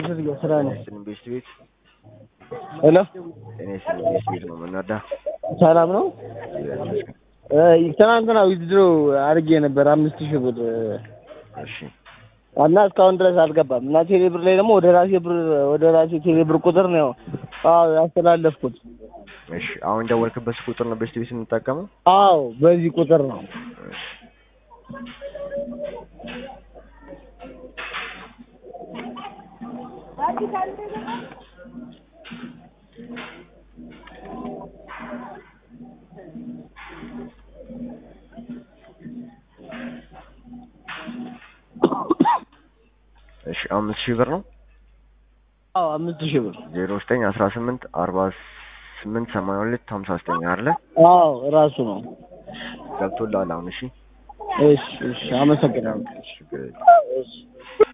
ዝርያ ስራ ነው። ጤና ቤስት ቤት ሄሎ ጤና ይስጥልኝ ቤስት ቤት ነው የምንወዳ ሰላም ነው። እ ትናንትና ዊዝድሮ አድርጌ ነበር አምስት ሺህ ብር እሺ እና እስካሁን ድረስ አልገባም እና ቴሌ ብር ላይ ደግሞ ወደ ራሴ ብር ወደ ራሴ ቴሌ ብር ቁጥር ነው አዎ ያስተላለፍኩት። እሺ አሁን ደወልክበት ቁጥር ነው ቤስት ቤት የምንጠቀመው አዎ በዚህ ቁጥር ነው። እሺ እሺ አምስት ሺህ ብር ነው አዎ አምስት ሺህ ብር ዜሮ ዘጠኝ አስራ ስምንት አርባ ስምንት ሰማንያ ሁለት ሀምሳ ዘጠኝ አለ አዎ ራሱ ነው። ገብቶልሃል አሁን እሺ እሺ እሺ አመሰግናለሁ። ችግር የለም እሺ